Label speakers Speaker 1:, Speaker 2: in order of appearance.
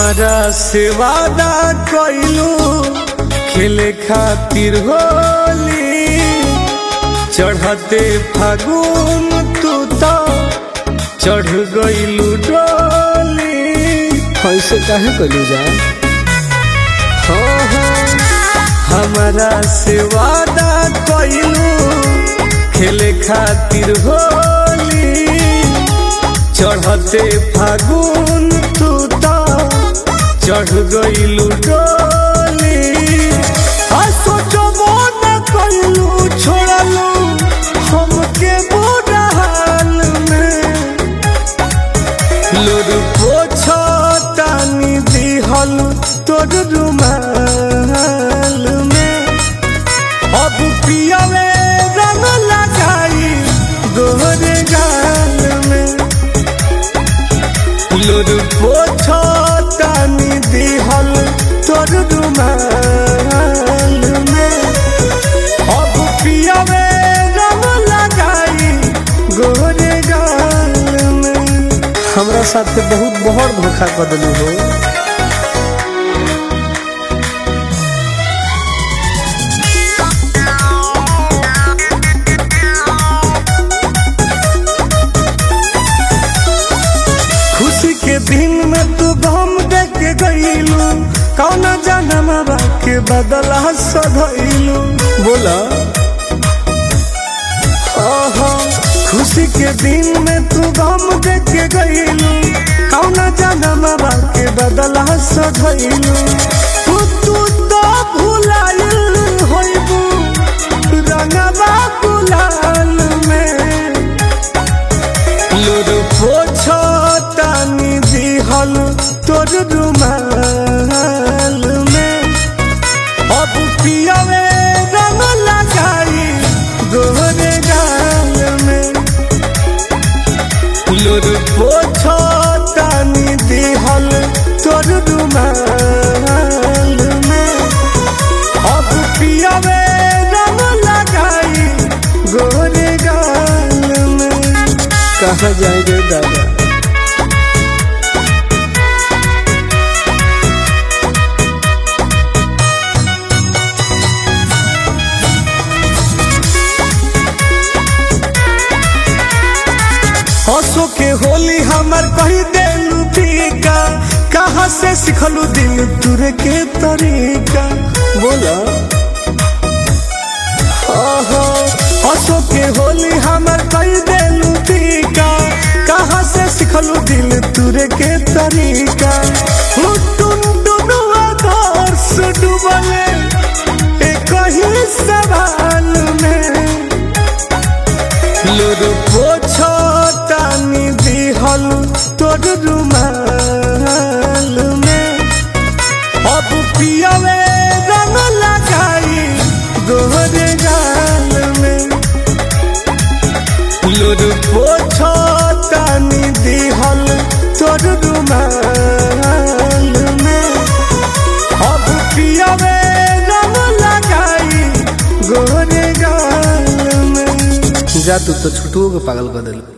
Speaker 1: हमारा से वादा कइलू खेले खातिर होली चढ़ते फागुन तू तो चढ़ गइलू डोली
Speaker 2: ऐसे काहे कलू जा
Speaker 1: हो हो हमारा से वादा कइलू खेले खातिर होली चढ़ते फागुन तू तो चढ़ गइलू डोली आ सोचबो न कइलू छोड़लू हमके बुरा हाल में लोर पोछो तानी दिहल तोर रुमाल में अब पियावे रंग लगाई गोरे गाल में लोर पोछो तानी दिहल तोर रुमाल में अब पियावे रंग लगाई गोरे गाल में
Speaker 2: हमरा साथ बहुत बड़ धोखा कर दिलू हो
Speaker 1: खुशी के दिन में तू गम देख के गईलू कौन जन्म के बदला सधैलू
Speaker 2: बोला
Speaker 1: ओहो खुशी के दिन में तू गम देख के गईलू कौन जन्म के बदला सधैलू तू तू तो भुलाइल होइबू रंगवा गुलाल में लोर पोछो तानी दिहल तोर रुमाल में अब पियावे रंग लगाई गोरे गाल में लोर पोछो तानी दिहल तोर रुमाल में अब पियावे रंग लगाई गोरे गाल में
Speaker 2: कहाँ जाए रे दादा
Speaker 1: हंसो के होली हमर कही देलू फीका कहाँ से सिखलू दिल तुरे के तरीका
Speaker 2: बोला
Speaker 1: ओहो हंसो के होली हमर कही देलू फीका कहाँ से सिखलू दिल तुरे के तरीका टुन टुनुआ दर्श डूबले एक ही सवाल में लोर पोछो तानी दिहल तोर रुमाल में अब पियावे रंग लगाई गोरे गाल में लोर पोछो तानी दिहल तोर रुमाल में अब पियावे रंग लगाई गोरे गाल में
Speaker 2: जा तू तो छुटुओ के पागल कर दिल